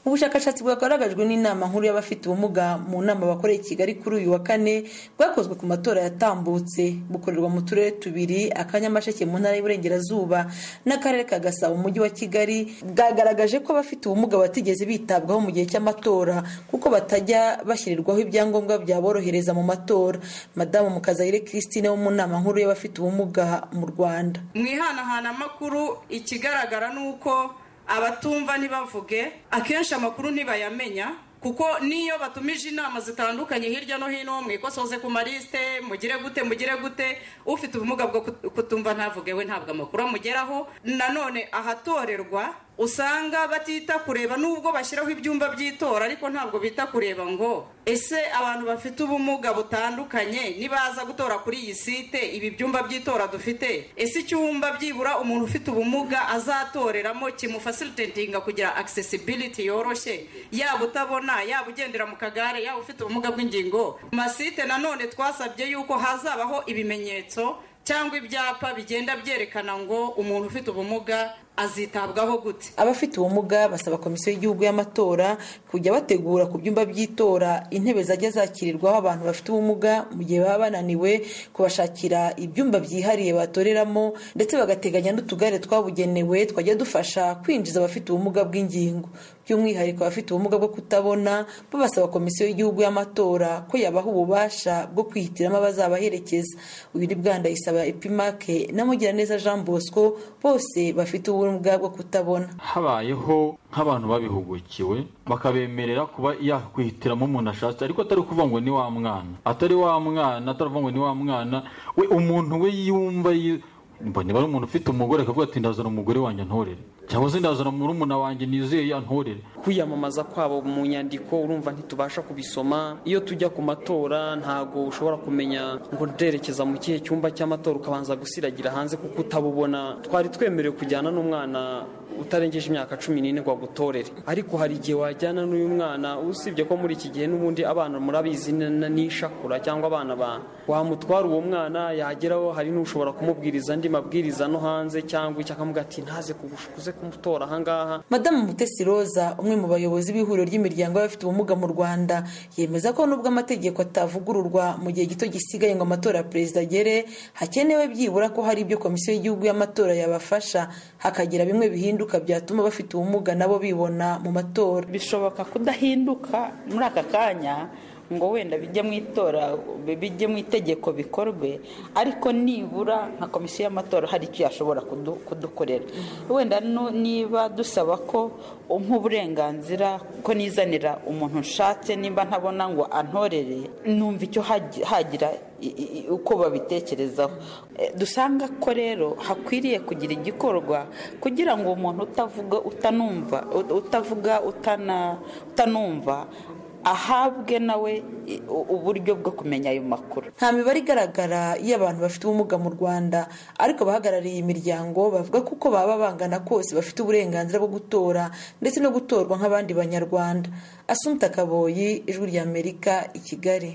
ubushakashatsi bwagaragajwe n'inama nkuru y'abafite ubumuga mu nama bakoreye i kigali kuri uyu wa kane bwakozwe ku matora yatambutse bukorerwa mu turere tubiri akanyamasheke mu ntara y'uburengerazuba n'akarere ka gasabo mu mujyi wa kigali bwagaragaje ko abafite ubumuga batigeze bitabwaho mu gihe cy'amatora kuko batajya bashyirirwaho ibyangombwa byaborohereza mu matora madamu mukazayire christine wo mu nama nkuru y'abafite ubumuga mu rwanda mu ihanahanamakuru ikigaragara ni uko abatumva ntibavuge akenshi amakuru ntibayamenya kuko n'iyo batumije inama zitandukanye hirya no hino mwikosoze ku malisite mugire gute mugire gute ufite ubumuga bwo kutumva ntavuge we ntabwo amakuru amugeraho nanone ahatorerwa usanga batita kureba nubwo bashyiraho ibyumba by'itora ariko ntabwo bita kureba ngo ese abantu bafite ubumuga butandukanye nibaza gutora kuri iyi site ibi byumba by'itora dufite ese icyumba byibura umuntu ufite ubumuga azatoreramo kimufasilitinga kugira akisesibiliti yoroshye yaba utabona yaba ugendera mu kagare yaba ufite ubumuga bw'ingingo mu masite nanone twasabye yuko hazabaho ibimenyetso cyangwa ibyapa bigenda byerekana ngo umuntu ufite ubumuga azitabwaho gute abafite ubumuga basaba komisiyo y'igihugu y'amatora kujya bategura ku byumba by'itora intebe zajya zakirirwaho abantu bafite ubumuga mu gihe baba bananiwe kubashakira ibyumba byihariye batoreramo ndetse bagateganya n'utugare twabugenewe twajya dufasha kwinjiza abafite ubumuga bw'ingingo by'umwihariko abafite ubumuga bwo kutabona babasaba komisiyo y'igihugu y'amatora ko yabaha ububasha bwo kwihitiramo abazabaherekeza uyu ni bwandayisaba epimake na mugiraneza jean bosco bose bafite ubu ubumuga bwo kutabona habayeho nk'abantu babihugukiwe bakabemerera kuba yakwihitiramo umuntu ashatse ariko atari ukuvuga ngo ni wa mwana atari wa mwana atari ngo ni wa mwana we umuntu we yumva niba ari umuntu ufite umugore akavuga ati ndazana umugore wanjye ntorere cyangwa se ndazana murumuna wanjye nizeye yantorere kwiyamamaza kwabo mu nyandiko urumva ntitubasha kubisoma iyo tujya ku matora ntago ushobora kumenya ngo nderekeza mu kihe cyumba cy'amatora ukabanza gusiragira hanze kuko utabubona twari twemerewe kujyana n'umwana utarengeje imyaka cumi n'ine ngo agutorere ariko hari igihe wajyana n'uyu mwana usibye ko muri iki gihe n'ubundi abana murabizi n'ishakura cyangwa abana ba wamutwara uwo mwana yageraho hari n'ushobora kumubwiriza andi mabwiriza no hanze cyangwa icyo akamubwira ati ntaze kuze kumutora ahangaha madamu mutesi roza umwe mu bayobozi b'ihuriro ry'imiryango y'abafite ubumuga mu rwanda yemeza ko nubwo amategeko atavugururwa mu gihe gito gisigaye ngo amatora ya perezida agere hakenewe byibura ko hari ibyo komisiyo y'igihugu y'amatora yabafasha hakagira bimwe bihinduka byatuma bafite ubumuga nabo bibona mu matora bishoboka kudahinduka muri aka kanya ngo wenda bijye mu itora bijye mu itegeko bikorwe ariko nibura nka komisiyo y'amatora hari icyo yashobora kudukorera wenda niba dusaba ko nk'uburenganzira ko nizanira umuntu nshatse nimba ntabona ngo antorere numva icyo hagira uko babitekerezaho dusanga ko rero hakwiriye kugira igikorwa kugira ngo umuntu utavuga utanumva utavuga utanumva ahabwe nawe uburyo bwo kumenya ayo makuru nta mibare igaragara y'abantu bafite ubumuga mu rwanda ariko abahagarariye iyi miryango bavuga ko uko baba bangana kose bafite uburenganzira bwo gutora ndetse no gutorwa nk'abandi banyarwanda asumta kaboyi ijwi ry'amerika i kigali